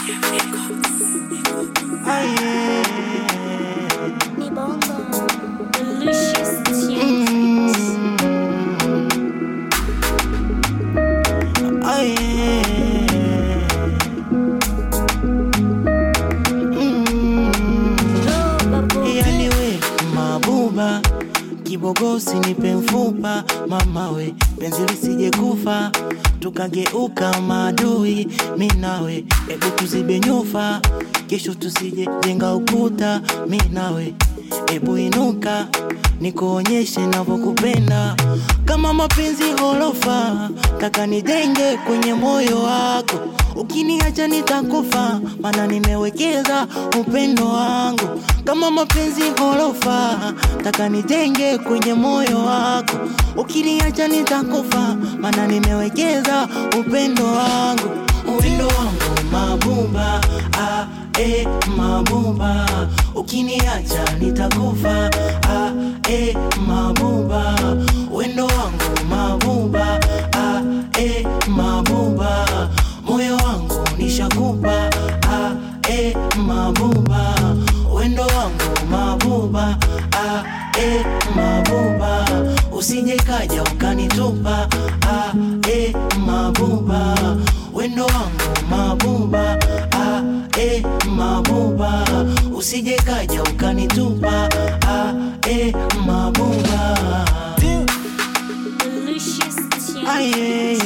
Ni bongo. Delicious tunes. Oh, babu. Yani we mabuba kibogosi nipe mfupa mama we penzi lisije kufa tukageuka maadui mi nawe ebu tuzibe nyufa kesho tusije jenga ukuta mi nawe ebu inuka nikuonyeshe navyokupenda kama mapenzi horofa taka nijenge kwenye moyo wako ukiniacha nitakufa mana nimewekeza upendo wangu kama mapenzi horofa taka nijenge kwenye moyo wako ukiniacha nitakufa mana nimewekeza upendo wangu upendo wangu mabumba ah, eh, mabumba ukiniacha nitakufa ah, eh, mabumba wendo wangu mabumba ah, eh, mabumba moyo wangu nishakupa ah, eh, mabumba wendo wangu mabumba ah, eh, mabumba usije kaja ukanitupa ah, eh, mabumba wendo wangu mabumba ah, eh, mabumba usije kaja ukanitupa ah, eh, mabumba Delicious tunes. Aye.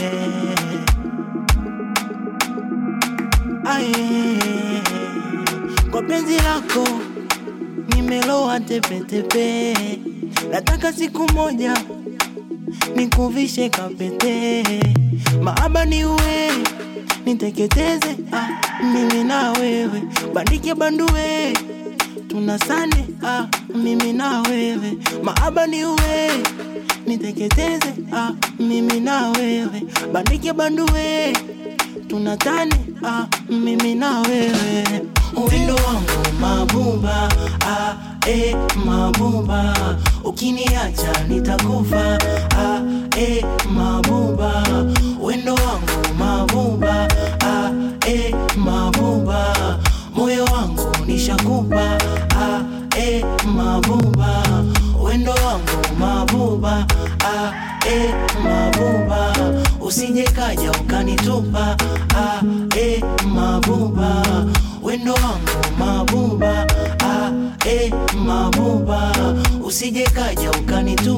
Aye. Kwa penzi lako nimeloa tepetepe, nataka siku moja nikuvishe kapete, maaba ni uwe niteketeze, ah, mimi na wewe bandike bandue tunasane ah, mimi na wewe maaba ni uwe niteketeze ah, mimi na wewe bandike bandue tunatane ah, mimi na wewe uwindo wangu mabumba ah, eh, mabumba ukiniacha nitakufa ah, eh, mabumba wendo wangu mabumba ah, eh, mabumba moyo wangu nishakupa ah, eh, mabumba wendo wangu mabumba ah, eh, mabumba usije kaja ukanitupa ah, eh, mabumba wendo wangu mabumba ah, eh, mabumba usije kaja ukanitupa